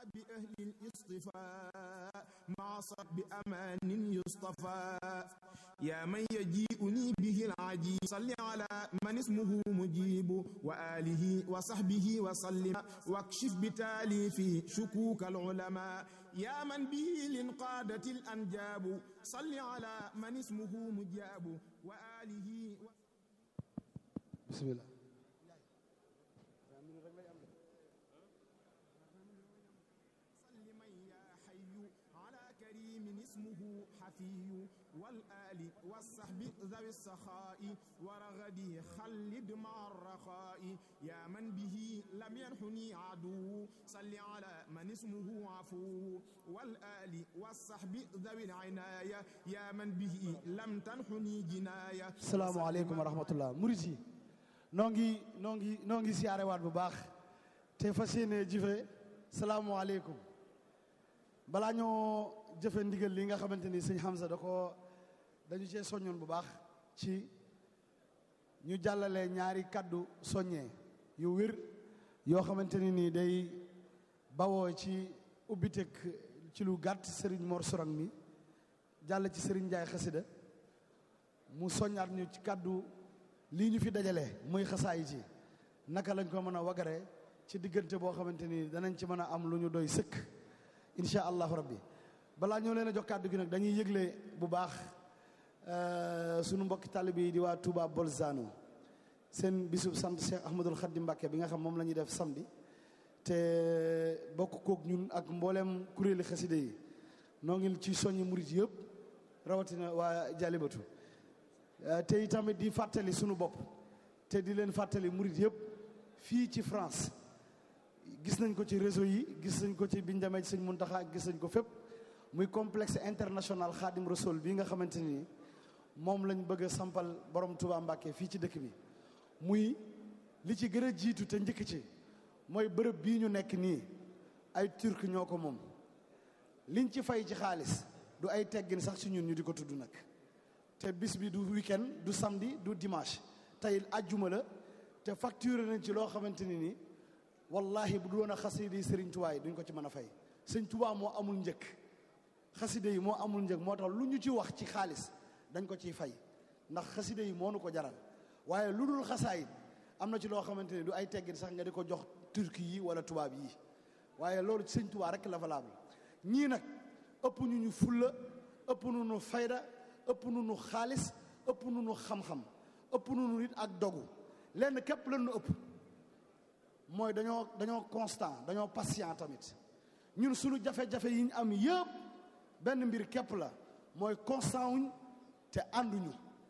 بأهل الاصطفاء مع صب أمان يصطفى يا من يجيئني به العجيب صل على من اسمه مجيب وآله وصحبه وسلم واكشف بتاليفه شكوك العلماء يا من به لانقادت الأنجاب صل على من اسمه مجاب وآله و... بسم الله سلم يا حي على كريم اسمه حفي والآل والصحب ذوي السخاء ورغدي خلد مع الرخاء يا من به لم ينحني عدو صل على من اسمه عفو والآل والصحب ذوي العناية يا من به لم تنحني جناية salaamaaleykum wa rahmatullah murit yi noo ngi noo ngi noo ngi siyaare waat bu baax te fas yéene jëfe salaamualeykum balaa ñoo jëfe ndigal li nga xamante ni sëñ Hamza da ko dañu cee soññoon bu baax ci ñu jàllale ñaari kaddu soññee yu wér yoo xamante ni nii day bawoo ci ubbiteg ci lu gàtt Serigne Mor Sorang mi jàll ci Serigne Ndiaye xasida mu soññaat ñu ci kàddu lii ñu fi dajale muy xasaay ci naka lañ ko mën a wagare ci diggante boo xamante ni danañ ci mën a am lu ñu doy sëkk incha allahu rabbi balaa ñoo leen a jox kàddu gi nag dañuy yëgle bu baax sunu mbokki taalibe yi di waa Touba Bolzano seen bisub sant Cheikh Ahmadul Khadim Mbacké bi nga xam moom la ñuy def samedi te bokk kook ñun ak mboolem kuréeli xaside yi noo ngi ci soññi murit yëpp rawatina waa Jalibatu te itamit di fàttali sunu bopp te di leen fàttali murit yëpp fii ci France gis nañ ko ci réseau yi gis nañ ko ci biñ demee ci sëñ Muntaxa gis nañ ko fépp muy complexe international Xaadim Rasul bi nga xamante ni moom lañ bëgg a sampal borom Touba Mbàkke fii ci dëkk bi muy li ci gën a jiitu te njëkk ci mooy bërëb bii ñu nekk nii ay turc ñoo ko moom liñ ci fay ci xaalis du ay teggin sax ci ñun ñu di ko tudd nag te bis bi du weekend du samedi du dimanche tey ajjuma la te facturé nañ ci loo xamante ni ni wallahi bu du woon a xasida yi sëriñ Tuubaa yi duñ ko ci mën a fay sëñ Tuubaa moo amul njëkk xasida yi moo amul njëkk moo tax lu ñu ci wax ci xaalis dañ ko ciy fay ndax xasida yi moo nu ko jaral waaye lu dul xasaayit am na ci loo xamante ni du ay teggin sax nga di ko jox turki yi wala tubaab yi waaye loolu ci sëñ Tuubaa rek la valable ñii nag ëpp ñu ñu fulla ëpp nu nu fayda ëpp nu nu xaalis ëpp nu nu xam-xam ëpp nu nu nit ak dogu lenn képp lan nu ëpp mooy dañoo dañoo constant dañoo patient tamit ñun suñu jafe-jafe yi ñu am yëpp benn mbir képp la mooy constant wuñ te ànduñu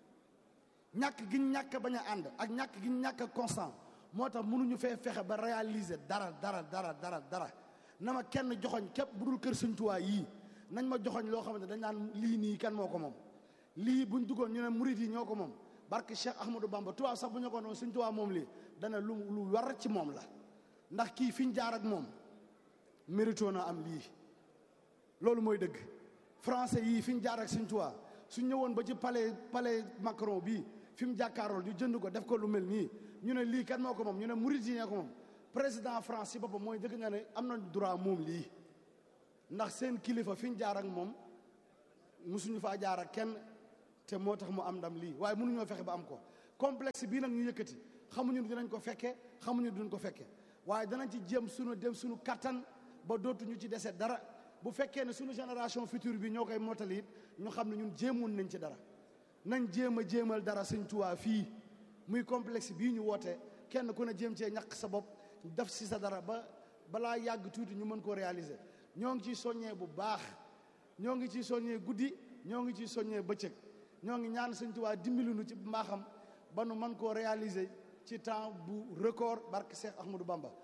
ñàkk gi ñu ñàkk bañ a ànd ak ñàkk gi ñu ñàkk constant moo tax mënuñu fee fexe ba réaliser dara dara dara dara dara na ma kenn joxoñ képp bu dul kër Sëñ Tuubaa yii nañ ma joxoñ loo xamante dañ naan lii nii kan moo ko moom lii buñ duggoon ñu ne murit yi ñoo ko moom barke Cheikh Ahmadou Bamba tubaab sax bu ñu ko noonu Sëñ Tuubaa moom lii dana lu lu war ci moom la ndax kii fi ñu jaar ak moom mérito na am lii loolu mooy dëgg français yii fi ñu jaar ak Sëñ Tuubaa su ñëwoon ba ci palais palais Macron bii fi mu jàkkaarool ñu jënd ko def ko lu mel nii ñu ne lii kan moo ko moom ñu ne murit yi ñoo ko moom président France ci boppam mooy dëgg nga ne am na droit moom lii ndax seen kilifa fi ñu jaar ak moom musuñu faa jaar ak kenn te moo tax mu am ndam lii waaye mënuñoo fexe ba am ko complexe bii nag ñu yëkkati xamuñu dinañ ko fekke xamuñu duñ ko fekke waaye danañ ci jéem suñu dem suñu kattan ba dootuñu ci dese dara bu fekkee ne suñu génération future bi ñoo koy mottali it ñu xam ne ñun jéemoon nañ ci dara nañ jéem a jéemal dara Sëñ Tuubaa fii muy complexe bii ñu woote kenn ku ne jéem cee ñàkk sa bopp def si sa dara ba balaa yàgg tuuti ñu mën koo réaliser ñoo ngi ciy soññee bu baax ñoo ngi ciy soññee guddi ñoo ngi ciy soññee bëccëg ñoo ngi ñaan Sëñ Tuubaa dimbali nu ci mbaaxam ba nu mën koo réaliser ci temps bu record barke Cheikh Ahmadou Bamba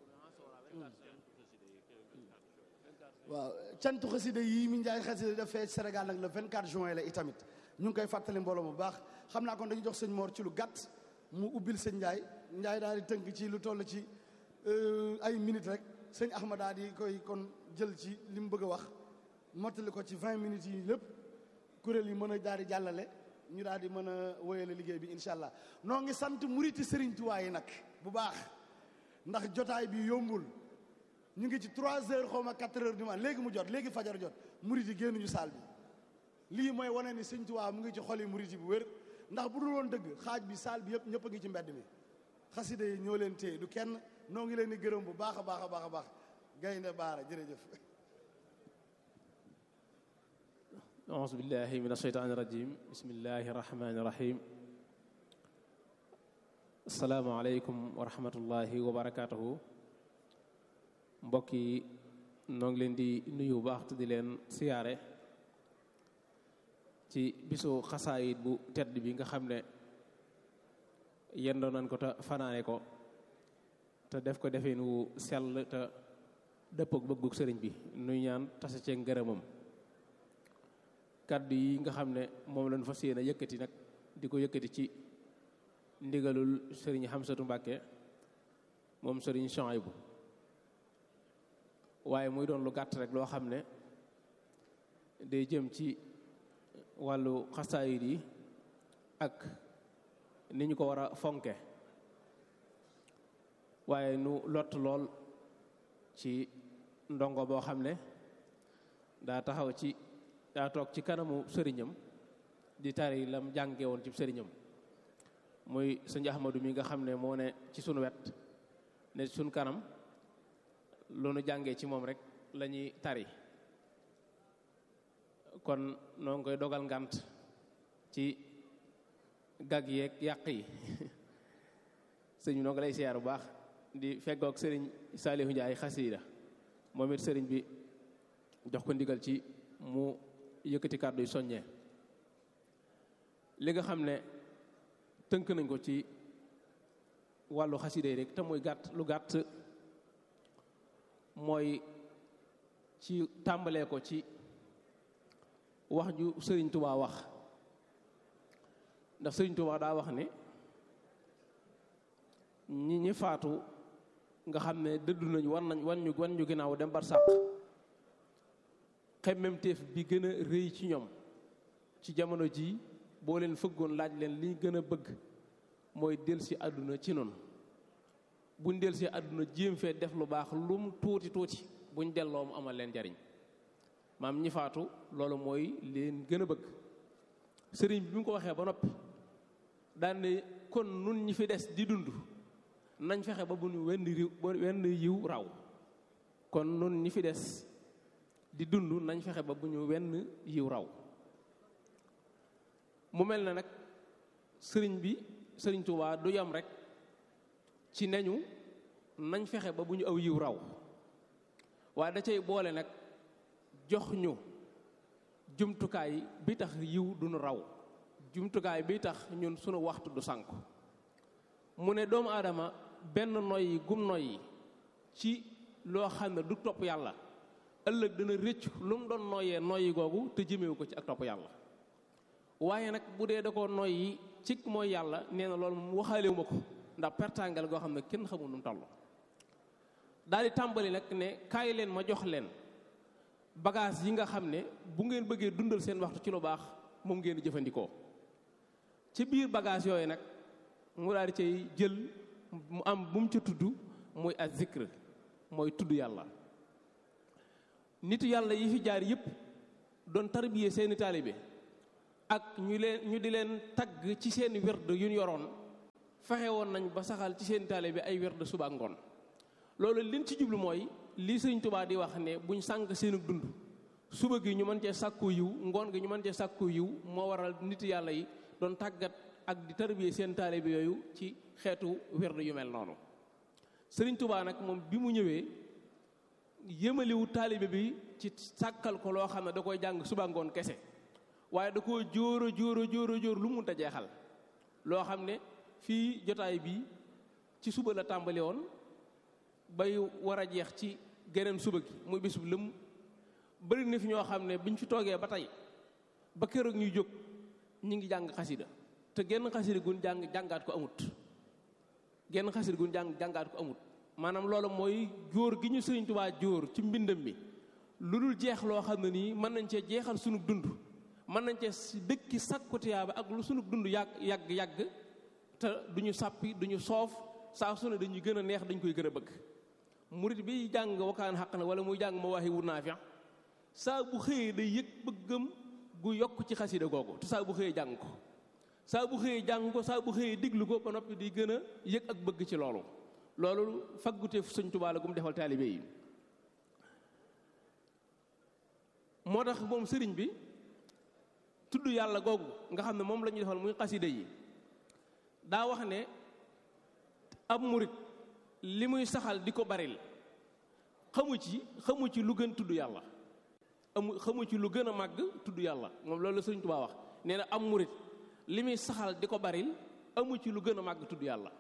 waaw cantu xasida yi mi njaay xasida def fee Sénégal nag le 24 juin la itamit ñu ngi koy fàttali mbooloo bu baax xam naa kon dañu jox sëñ Mor ci lu gàtt mu ubbil sëñ Ndiaye Ndiaye daal di tënk ci lu toll ci ay minutes rek sëñ Ahmad daal di koy kon jël ci li mu bëgg a wax mottali ko ci 20 minutes yi lépp kuréel yi mën a daal di jàllale ñu daal di mën a wéyale liggéey bi incha allah noo ngi sant muriti Serigne Touba yi nag bu baax ndax jotaay bi yombul ñu ngi ci 3 heures xaw ma 4 heures du matin léegi mu jot léegi fajar jot murid yi génnuñu saal bi lii mooy wane ni sëñ Tuubaa mu ngi ci xol yi murid yi bu wér ndax bu dul woon dëgg xaaj bi saal bi yëpp ñëpp a ngi ci mbedd mi xasida yi ñoo leen téye du kenn noo ngi leen di gërëm bu baax a baax a baax a baax gaynde baara jërëjëf auzu billahi min asheytaani rajim bismillahi rahmani rahim asalaamaaleykum wa rahmatullahi wa barakatuhu mbokk yi noo ngi leen di nuyu bu baax te di leen siyaare ci bisu xasaayit bu tedd bi nga xam ne yendoo nañ ko te fanaane ko te def ko defeen wu sell te dëppook bëgguk sëriñ bi nuy ñaan tase cee ngërëmam kàddu yi nga xam ne moom lañ fas yéene yëkkati nag di ko yëkkati ci ndigalul sëriñ Xamsatu Mbàkke moom sëriñ Chouaïbou waaye muy doon lu gàtt rek loo xam ne day jëm ci wàllu xasaayid yi ak ni ñu ko war a fonke waaye nu lott lool ci ndongo boo xam ne daa taxaw ci daa toog ci kanamu sëriñam di tari lam jànge woon ci sëriñam muy sëñ Ahmadu mi nga xam ne moo ne ci sunu wet ne sunu kanam lu nu jàngee ci moom rek la ñuy tari kon noo ngi koy dogal ngant ci gag yeeg yàq yi sëñ bi noo ngi lay siyaar bu baax di feggoog sëriñ Saalihu Njaay xasiida moom it sëriñ bi jox ko ndigal ci mu yëkkati kàddu yu soññee li nga xam ne tënk nañ ko ci wàllu xasiida yi rek te muy gàtt lu gàtt mooy ci tàmbalee ko ci wax ju sëriñ Tuubaa wax ndax sëriñ Tuubaa daa wax ne ñi ñi faatu nga xam ne dëddu nañu war nañ wan ñu wan ñu ginnaaw dem bar sàq xemmemteef bi gën a rëy ci ñoom ci jamono ji boo leen fëggoon laaj leen li gën a bëgg mooy delsi àdduna ci noonu buñ delsi àdduna jéem fee def lu baax lum tuuti tuuti buñ delloo mu amal leen njariñ maam ñi faatu loolu mooy leen gën a bëgg sëriñ bi mu ko waxee ba noppi daan ne kon nun ñi fi des di dund nañ fexe ba bu ñu wenn riw wenn yiw raw kon nun ñi fi des di dund nañ fexe ba bu ñu wenn yiw raw mu mel na nag sëriñ bi sëriñ Tuubaa du yam rek ci neñu nañ fexe ba bu ñu aw yiw raw waaye da cay boole nag jox ñu jumtukaay bi tax yiw duñu raw jumtukaay bi tax ñun sunu waxtu du sànku mu ne doomu aadama benn noyyi gum noyyi ci loo xam ne du topp yàlla ëllëg dana rëcc lu mu doon noyyee noyyi googu te jëmewu ko ci ak topp yàlla waaye nag bu dee da ko noyyi ci mooy yàlla nee na loolu mu waxaalewu ma ko ndax pertangal goo xam ne kenn xamul nu mu toll daal di tàmbali nag ne kaay leen ma jox leen bagage yi nga xam ne bu ngeen bëggee dundal seen waxtu ci lu baax moom ngeen di jëfandikoo ci biir bagage yooyu nag mu daal di cay jël mu am bu mu ca tudd muy az zikr mooy tudd yàlla nitu yàlla yi fi jaar yëpp doon tarbiyee seeni taalibe ak ñu leen ñu di leen tagg ci seeni werd yu ñu yoroon fexe woon nañ ba saxal ci seeni taalibe ay werd suba ak ngoon loolu liñ ci jublu mooy lii sëñ Tuubaa di wax ne buñ sànq seenu dund suba gi ñu mën cee sàkku yiw ngoon gi ñu mën cee sàkku yiw moo waral nit yàlla yi doon tàggat ak di tarbiyee seen taalibe yooyu ci xeetu werd yu mel noonu sëriñ Tuubaa nag moom bi mu ñëwee yëmaliwu taalibe bi ci sàkkal ko loo xam ne da koy jàng suba ngoon kese waaye da koo jóoro jóoro jóoro jóor lu munta jeexal loo xam ne fii jotaay bi ci suba la tàmbali woon bay war a jeex ci geneen suba gi muy bis bu lëm bëri na fi ñoo xam ne biñ fi toogee ba tey ba keroog ñuy jóg ñi ngi jàng xasida te genn xasida gun jàng jàngaat ko amut genn xasida gun jàng jàngaat ko amut maanaam loolu mooy jóor gi ñu Sëriñ Tuubaa jóor ci mbindam mi lu dul jeex loo xam ne nii mën nañ cee jeexal sunu dund mën nañ cee dëkki sàkku tiyaaba ak lu sunu dund yàgg yàgg yàgg te duñu sàppi duñu soof saa su ne dañuy gën a neex dañ koy gën a bëgg murit bi jàng wakaan xaq na wala muy jàng mawaahibu naafi' saa bu xëyee day yëg bëggam gu yokk ci xasida googu te saa bu xëyee jàng ko saa bu xëyee jàng ko saa bu xëyee diglu ko ba noppi di gën a yëg ak bëgg ci loolu loolu faggute Sëñ Tuubaa la gu mu defal taalibe yi moo tax moom sëriñ bi tudd yàlla googu nga xam ne moom la ñuy defal muy xasida yi daa wax ne ab murit li muy saxal di ko baril xamu ci xamu ci lu gën tudd yàlla amu xamu ci lu gën a màgg tudd yàlla moom loolu la sëriñ Tuubaa wax nee na am murit li muy saxal di ko baril amu ci lu gën a màgg tudd yàlla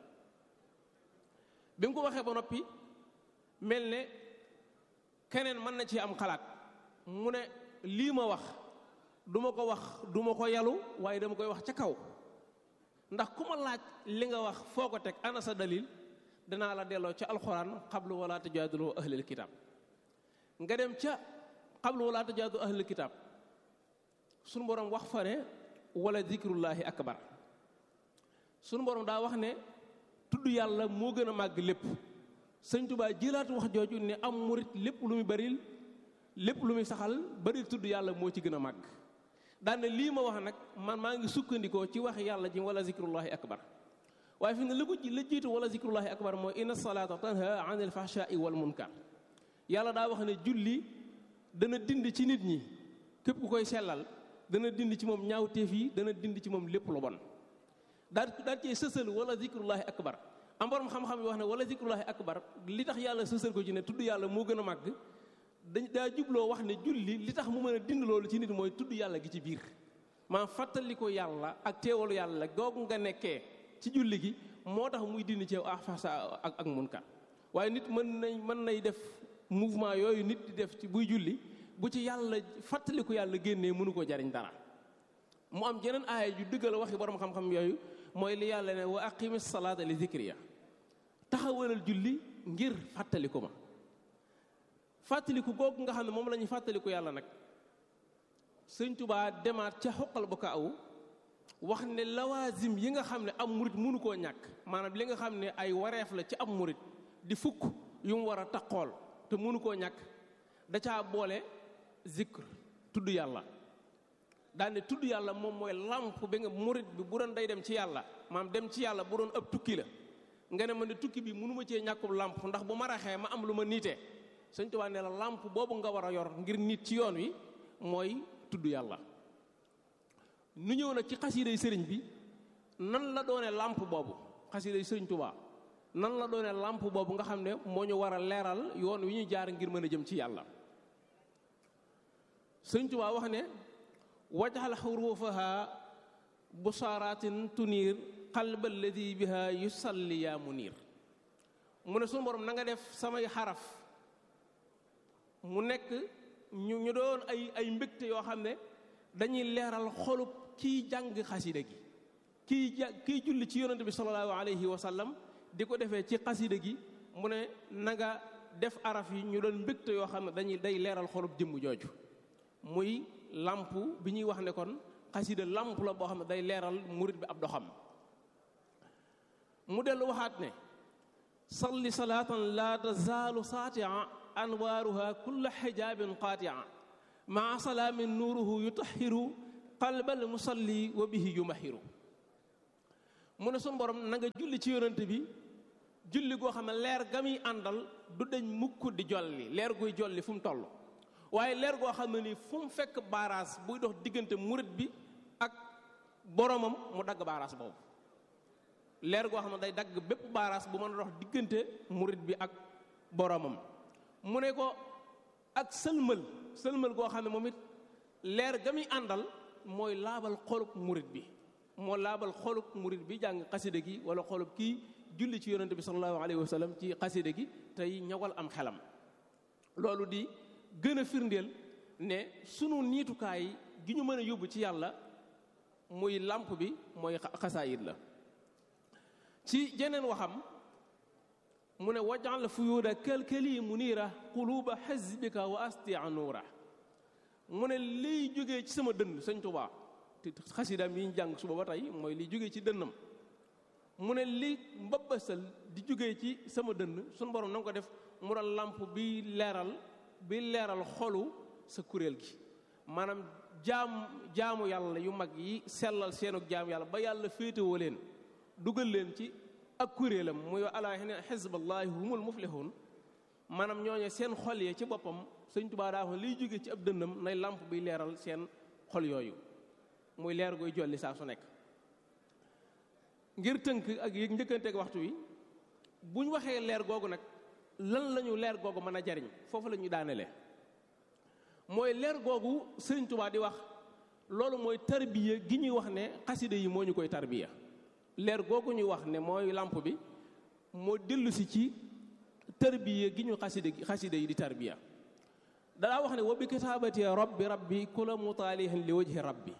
bi mu ko waxee ba noppi mel ne keneen mën na ci am xalaat mu ne lii ma wax du ma ko wax du ma ko yalu waaye dama koy wax ca kaw ndax ku ma laaj li nga wax foo ko teg ana sa dalil danaa la delloo ca alxuraan xablu wala tajaadulu ahlil kitaab nga dem ca xablu wala tajaadulu ahlil kitaab sunu borom wax fa ne wala zikrullahi akbar sunu borom daa wax ne tudd yàlla moo gën a màgg lépp sëñ Tuubaa jëlaat wax jooju ne am murit lépp lu muy baril lépp lu muy saxal baril tudd yàlla moo ci gën a màgg daane lii ma wax nag man maa ngi sukkandikoo ci wax yàlla ji wala zikrullahi akbar waaye fi ne la ko la jiitu wala zikrullahi akbar mooy inna salaata tanha anil fahshaai wal munkar yàlla daa wax ne julli dana dind ci nit ñi képp ku koy sellal dana dind ci moom ñaawteef yi dana dind ci moom lépp lu bon daal daal cee sësal wala zikrullahi akbar am borom xam-xam yi wax ne wala zikrullahi akbar li tax yàlla sësal ko ci ne tudd yàlla moo gën a màgg dañ daa jubloo wax ne julli li tax mu mën a dind loolu ci nit mooy tudd yàlla gi ci biir maa fàttali ko yàlla ak teewalu yàlla googu nga nekkee ci julli gi moo tax muy dind ci ah fasa ak ak munkar waaye nit mën nañ mën nay def mouvement yooyu nit di def ci buy julli bu ci yàlla fàttali ko yàlla génnee mënu ko jariñ dara mu am jeneen aaya ju dëggal waxi borom xam-xam yooyu mooy li yàlla ne wa aqimi salaata li zikriya taxawalal julli ngir fàttaliku ma fàttaliku googu nga xam ne moom la ñuy fàttaliku yàlla nag sëñ tubaa demaat ca xoqal ba ko aw wax ne lawaasim yi nga xam ne am murit mënu koo ñàkk maanaam li nga xam ne ay wareef la ci am murit di fukk yu mu war a taqool te mënu koo ñàkk da caa boole zikr tudd yàlla daane tudd yàlla moom mooy làmp bi nga murit bi bu doon day dem ci yàlla maam dem ci yàlla bu doon ab tukki la nga ne ma ne tukki bi mënu ma cee ñàkkub làmp ndax bu ma raxee ma am lu ma niitee sëñ Tuubaa ne la làmp boobu nga war a yor ngir nit ci yoon wi mooy tudd yàlla nu ñëw nag ci xasiiday sëriñ bi nan la doone làmp boobu xasiiday sëriñ Tuubaa nan la doone làmp boobu nga xam ne moo ñu war a leeral yoon wi ñu jaar ngir mën a jëm ci yàlla sëriñ Tuubaa wax ne wajxal xuruufaha busaaraatin tuniir qalba alladi biha yusalli yaa muniir mu ne sunu borom na nga def samay xaraf mu nekk ñu ñu doon ay ay mbégte yoo xam ne dañuy leeral xolub kiy jàng xasida gi kiy ja kiy julli ci yonante bi sallallahu alayhi wa sallam di ko defee ci xasida gi mu ne na nga def araf yi ñu doon mbégte yoo xam ne dañuy day leeral xolub jëmm jooju muy làmp bi ñuy wax ne kon xasida làmp la boo xam ne day leeral murit bi ab doxam mu dellu waxaat ne salli salaatan laa tazaalu saatia anwaaruha kulla xijaabin qaatia maa salaamin nuuruhu yutahiru qalbal musalli wa bihi yumahiru mu ne sun borom na nga julli ci yonante bi julli goo xam ne leer ga muy àndal du deñ mukk di jolli leer guy jolli fu mu toll waaye leer goo xam ne ni fu mu fekk baaraas buy dox diggante murit bi ak boromam mu dagg baaraas boobu leer goo xam ne day dagg bépp baaraas bu mën a dox diggante murit bi ak boromam mu ne ko ak sëlmal sëlmal goo xam ne moom it leer ga muy àndal mooy laabal xolub murit bi moo laabal xolub murit bi jàng xasida gi wala xolub kii julli ci yonente bi sallallahu alayhi wa sallam ci xasida gi tey ñawal am xelam loolu di gën a firndeel ne sunu niitukaay gi ñu mën a yóbbu ci yàlla muy làmp bi mooy xasaayit la ci jeneen waxam mu ne wajal fuyuuda kalkali muniira quluuba xasbika wa astia nuura mu ne liy jógee ci sama dënn sëñ Tuubaa te xasidaam yi ñu jàng suba ba tey mooy liy jógee ci dënnam mu ne li mbabbasal di jógee ci sama dënn suñu borom na nga ko def mu doon làmp bi leeral bi leeral xolu sa kuréel gi maanaam jaam jaamu yàlla yu mag yi sellal seenug jaamu yàlla ba yàlla féetewoo leen dugal leen ci ak kuréelam muy alaa inna xisballahi humul muflihun maanaam ñooñe seen xol yee ci boppam sëñ Tuubaa daa wax liy jóge ci ab dënnam nay làmp biy leeral seen xol yooyu muy leer goy jolli saa su nekk ngir tënk ak yéeg njëkkanteeg waxtu wi bu ñu waxee leer googu nag lan lañu leer googu mën a jariñ foofu la ñu daanelee mooy leer googu sëriñ Tuubaa di wax loolu mooy tarbiya gi ñuy wax ne xaside yi moo ñu koy tarbiya leer googu ñuy wax ne mooy làmp bi moo dellu si ci tarbiya gi ñu xaside xaside yi di tarbiya dalaa wax ne wa bi kitaabati rabbi rabbi kula mutaalihin li wajhi rabbi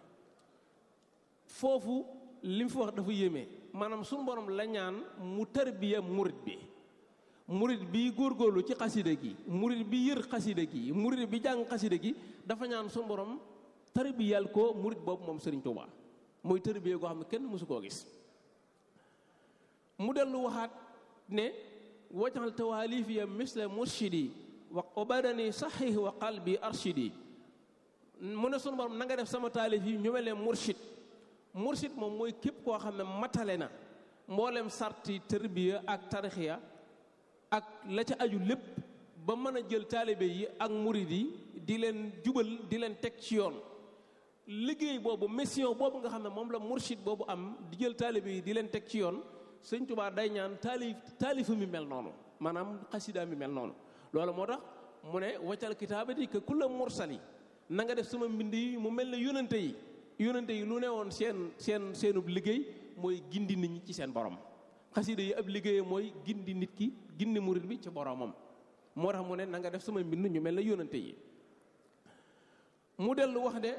foofu li mu fi wax dafa yéeme maanaam suñu borom la ñaan mu tarbiya murit bi murit bi góorgóorlu ci xaside gi murit bi yër xaside gi murit bi jàng xaside gi dafa ñaan suñu borom tarbiyal ko murit boobu moom Sëriñ Tuubaa mooy tarbiya goo xam ne kenn mësu koo gis mu dellu waxaat ne wajaxal tawaalifiya misla murshidi wa badani saxiix wa qalbi arshidi mu ne sunu borom na nga def sama taalif yi ñu mel ne murshid murshid moom mooy képp koo xam ne matale na mboolem sarti tërbiya ak tarixiya ak la ca aju lépp ba mën a jël taalibe yi ak murid yi di leen jubal di leen teg ci yoon liggéey boobu mission boobu nga xam ne moom la murshid boobu am di jël taalibe yi di leen teg ci yoon sëñ Tuubaa day ñaan taalif taalifa mi mel noonu maanaam xasida mi mel noonu loolu moo tax mu ne waccal kitaabati ka kulla mursali na nga def sama mbind yi mu mel ne yónante yi yónante yi lu ne woon seen seen seenub liggéey mooy gindi nit ñi ci seen borom xasida yi ab liggéeyam mooy gindi nit ki gindi murit bi ci boromam moo tax mu ne na nga def sama mbind ñu mel ne yónante yi mu dellu wax de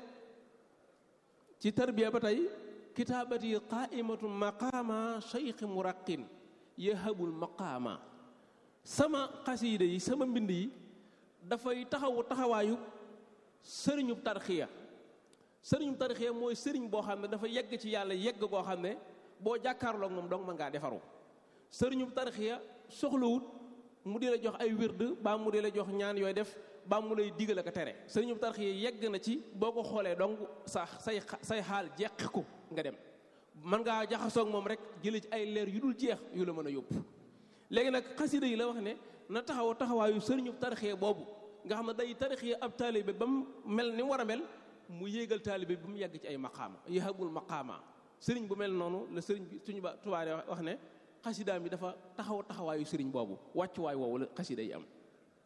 ci tarbiya ba tey kitaabati qaimatu maqaama cheikhi muraqin yahabul maqaama sama xasiida yi sama mbind yi dafay taxawu taxawaayu sëriñub tarxiya sëriñub tarxiya mooy sëriñ boo xam ne dafa yegg ci yàlla yegg koo xam ne boo jàkkaarloog moom dong mën ngaa defaru sëriñub tarxiya soxlawut mu di la jox ay wird baa mu di la jox ñaan yooy def baa mu lay digal ak a tere sëriñub tarxiya yegg na ci boo ko xoolee dong sa say say xaal jeqi ko nga dem mën ngaa jaxasoog moom rek jële ci ay leer yu dul jeex yu la mën a yóbbu léegi nag xasida yi la wax ne na taxaw taxawaayu sëriñub tarixee boobu nga xam ne day tarixee ab taalibe ba mu mel ni mu war a mel mu yéegal taalibe ba mu yàgg ci ay maqaama yahabul maqaama sëriñ bu mel noonu la sëriñ bi suñu ba tubaab wax ne xasidaam bi dafa taxaw taxawaayu sëriñ boobu wàccuwaay woowu la xasida yi am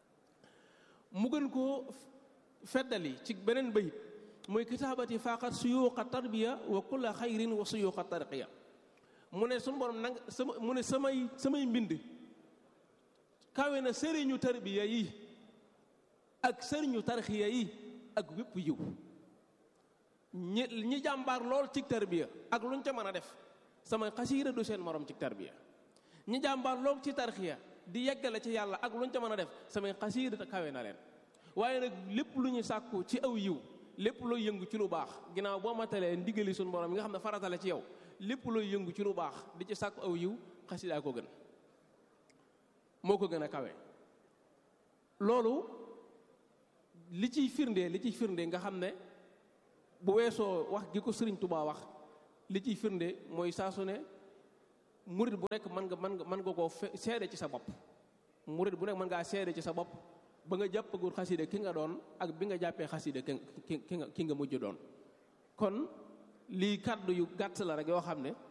mu gën koo feddali ci beneen bayit muy kitaabati faqat suyuuqa tarbiya wa kulla xayrin wa suyuuqa tarqiya mu ne suñu borom nanga sama mu ne samay samay mbind kawe na sëriñu tarbiya yi ak sëriñu tarxiya yi ak wépp yiw ñi ñi jàmbaar lool ci tarbiya ak luñ ca mën a def sama xasiida du seen morom ci tarbiya ñi jàmbaar lool ci tarxiya di yeggale ci yàlla ak luñ ca mën a def samay xasiida kawe na leen waaye nag lépp lu ñu sàkku ci aw yiw lépp looy yëngu ci lu baax ginnaaw boo matalee ndigali suñu borom yi nga xam ne faratale ci yow lépp looy yëngu ci lu baax di ci sàkku aw yiw xasidaa ko gën moo ko gën a kawe loolu li ciy firnde li ciy firnde nga xam ne bu weesoo wax gi ko sëriñ Tuubaa wax li ciy firnde mooy saa su ne murit bu nekk mën nga mën nga mën nga koo seede ci sa bopp murit bu nekk mën ngaa seede ci sa bopp ba nga jàppagul xaside ki nga doon ak bi nga jàppee xaside ki ki nga ki nga mujj doon kon lii kàddu yu gàtt la rek yoo xam ne